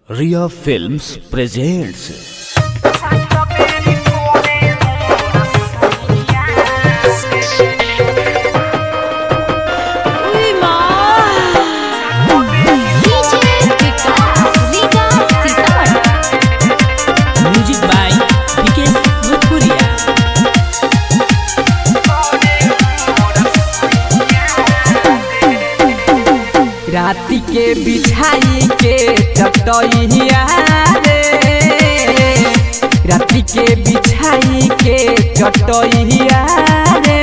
Ria Films presents music by Vikesh Bhojpuriya राति के बिछाई के चटैया रे राति के बिछाई के चटैया रे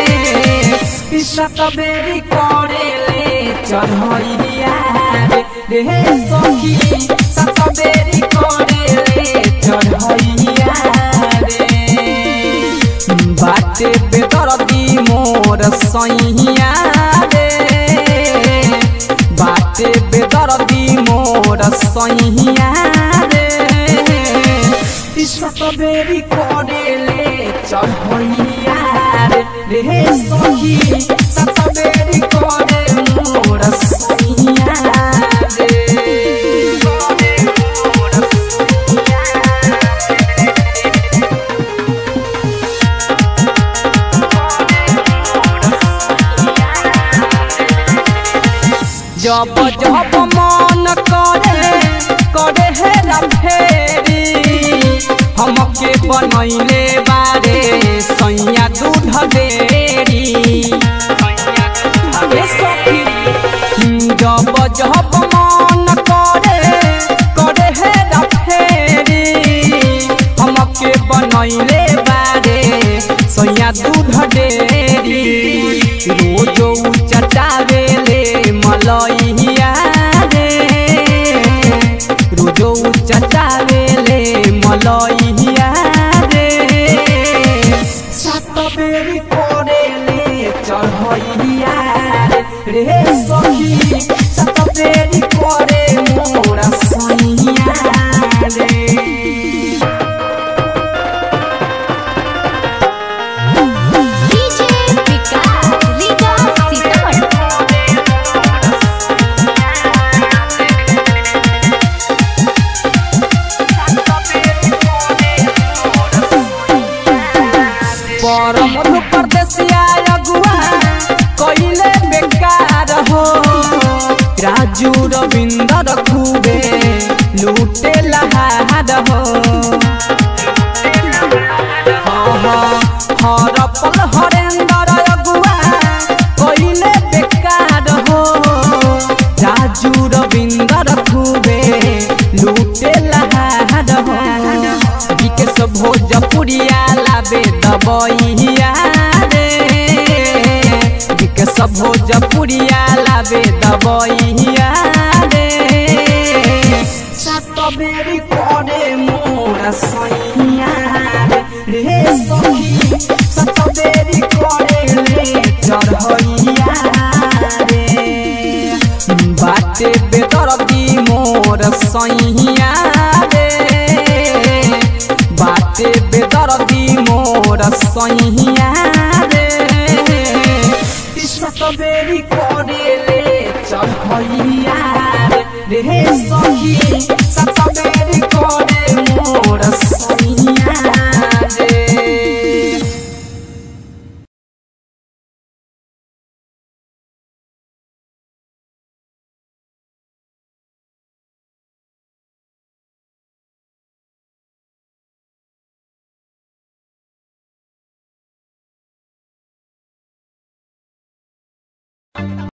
सतबेरी करे ले चढ़ैया रे रे सखी सतबेरी करे ले चढ़ैया रे बाटे बेदरदी मोर सैया रे बाटे बेदरदी मोर सैया रे सतबेरी करेले चढ़ैया रे रे सखी सतबेरी करे मोर सैया रे जब जब मन करे करे हेरा फेरी हमके बनैले बारे सैया दूध डेरी अरे सखी जब जब मन करे करे हेरा फेरी हमके बनैले बारे सैया दूध डेरी रोजो चटावेले मलैया रे रोजो चटावेले मलैया रे सात बेरी करेले चढ़ैया रे रे सखी सात बेरी करे मोरा सैया रे पर मधु परदेसिया अगुआ कइले बेकार हो राजू रविंदर खूबे लूटे लहार हो हर पल हरेंदर अगुआ कइले बेकार हो राजू रविंदर खूबे लूटे लहार हो विकेश भोजपुरिया लाबे दबैया रे विकेश भोजपुरिया लाबे दबैया रे सतबेरी करे मोरा सैया रे रे सखी सतबेरी करे ले चढ़ैया रे बाटे बेदरदी मोर सैया रे बाटे बेदरदी मोर सैया रे सतबेरी